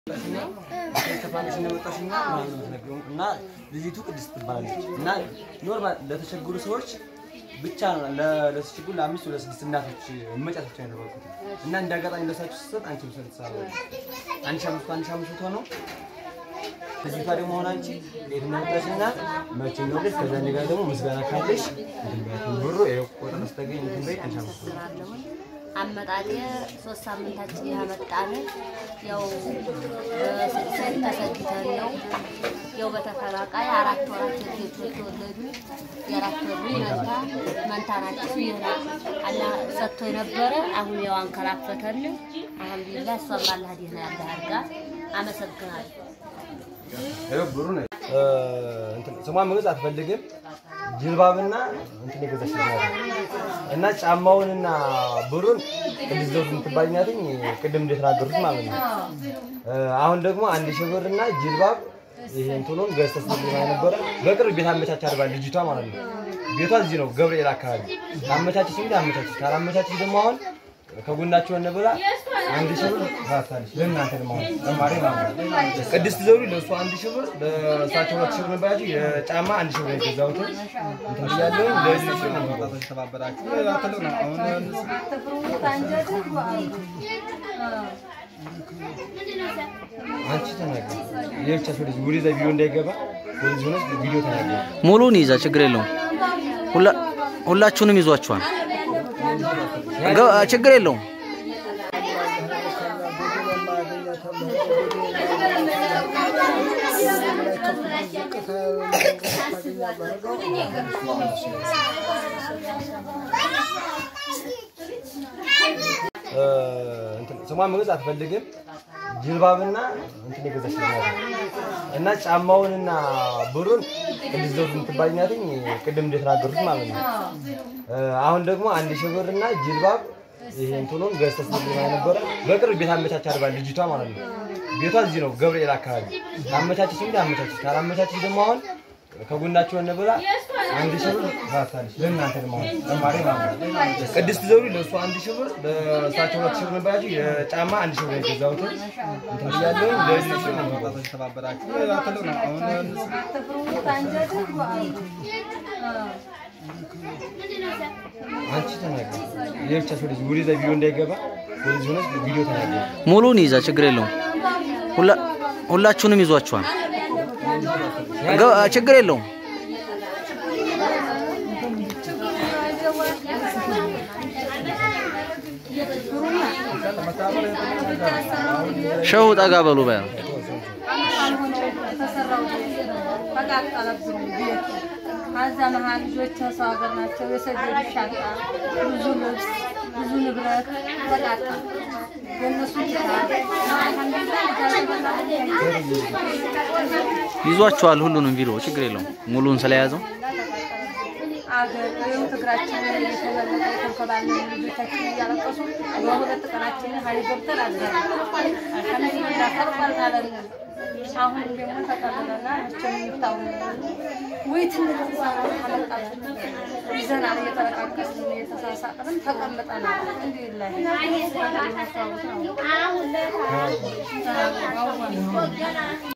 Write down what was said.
ከፋሚሽ እንደመጣሽና ምናምን ነው የምትነግረው እና ልጅቱ ቅድስት ትባላለች እና ኖርማል ለተቸገሩ ሰዎች ብቻ ነው ለተቸገሩ ለአምስት ወደ ስድስት እናቶች መጫት ብቻ ያደረኩት እና እንደ አጋጣሚ ለሳችሁ ስትሰጥ አንቺ ምሰል ትሳለች አንድ ሺህ አምስት አንድ ሺህ አምስት መቶ ነው ልጅቷ ደግሞ ሆነ አንቺ ቤት እንደመጣሽና መቼ እንደወለድሽ ከዛ እኔ ጋር ደግሞ ምስጋና ካለሽ እንትን በያት ብሩ ይኸው ቆጠር ስተገኝ እንትን በይ አንድ ሺህ አምስት መቶ አለሁኝ አመጣጤ ሶስት ሳምንታችን ያመጣን ያው ሴት ተሰግተን ነው ያው በተፈራቃይ አራት ወራት ልጆች የተወለዱ የአራት ወሩ መንታ መንታ ናቸው። ይህን አላ ሰጥቶ የነበረ አሁን ያው አንከራፈተን። አልሐምዱሊላህ እሷም አላህ ዲህና ያለ አድርጋ አመሰግናለሁ። ይኸው ብሩ ነው እንትን ስሟን መግለጽ አትፈልግም። ጅልባብና እንትን የገዛች ነው እና ጫማውንና ብሩን ቅድስት ዘውድ የምትባል ናትኝ ቅድም እንደተናገሩት ማለት ነው። አሁን ደግሞ አንድ ሺህ ብርና ጅልባብ ይሄ እንትኑን ገዝተህ ስትል ነበረ። በቅርብ ቤት አመቻች አድርጋ ልጅቷ ማለት ነው። ቤቷ እዚህ ነው ገብርኤል አካባቢ። አመቻችሽ እንግዲህ አመቻችሽ፣ ካላመቻችሽ ደግሞ አሁን ከጎናቸው ሆነ ብላ አንድ ሺህ ብር ታታለች። ለእናንተ ደግሞ አሁን ተማሪ ማለት ነው። ቅድስት ዘውዱ ለእሱ አንድ ሺህ ብር ለእሳቸው ሁለት ሺህ ብር ነበራችሁ። የጫማ አንድ ሺህ ብር የገዛሁት እንትን እያለሁ ለዚህ ሺህ ነው አባቶች ተባበራችሁ ትልቅ ነው። አሁን አንቺ ተናገር። የብቻ ሰው ልጅ ወደዛ ቪዲዮ እንዳይገባ ወደዚህ ሆነሽ ቪዲዮ ተናገር። ሙሉን ይዛ ችግር የለውም። ሁላ- ሁላችሁንም ይዟችኋል። ገ- ችግር የለውም። እንትን ስሟን መግለጽ አትፈልግም። ጅልባብና እንትን የገዛች ነው እና ጫማውንና ብሩን ቅድስት ዘውድ የምትባል ናትኝ ቅድም እንደተናገሩት ማለት ነው። አሁን ደግሞ አንድ ሺህ ብርና ጅልባብ ይሄ እንትኑን ገዝተህ ስትል ነበረ። በቅርብ ቤት አመቻች አድርጋ ልጅቷ ማለት ነው። ቤቷ እዚህ ነው ገብርኤል አካባቢ። አመቻችሽ እንግዲህ አመቻችሽ፣ ካላመቻችሽ ደግሞ አሁን ከጎናቸው ሆነ ብላ አንድ ሺህ ብር ታታለች። ለእናንተ ደግሞ አሁን ተማሪ ማለት ነው። ቅድስት ዘውዱ ለእሱ አንድ ሺህ ብር ለእሳቸው ሁለት ሺህ ብር ነበራችሁ። የጫማ አንድ ሺህ ብር የገዛሁት እንትን እያለሁ ለዚህ ሺህ ነው አባቶች ተባበራችሁ ትልቅ ነው። አሁን አንቺ ተናገር። የብቻ ሰው ልጅ ወደዛ ቪዲዮ እንዳይገባ ወደዚህ ሆነሽ ቪዲዮ ተናገር። ሙሉን ይዛ ችግር የለውም። ሁላ- ሁላችሁንም ይዟችኋል። ገ- ችግር የለውም። ሸሁ ጠጋ በሉ በያ ተቃጠለብን ቤቱ። ከዛ መሀል ልጆች ሰው ሀገር ናቸው። የሰደዱ ሻንጣ፣ ብዙ ልብስ፣ ብዙ ንብረት ተቃጠለ። የእነሱ ይዟችኋል። ሁሉንም ቪዲዮ ችግር የለውም። ሙሉን ስለያዘው አገር ወይም ትግራችን የተበለጠ የተንከባለን ልጆቻችን እያለቀሱ በሁለት ቀናችን ሀይል ገብተን አዘን አልሐምዱሊላህ ተርቋል ማለት ነው። አሁን ደግሞ ተቀብለና እችን የሚታው ወይ ትንሽ አመጣችን ይዘናል እየተለቃቀስን እየተሳሳቅን ተቀምጠናል። እንዲህ ላይ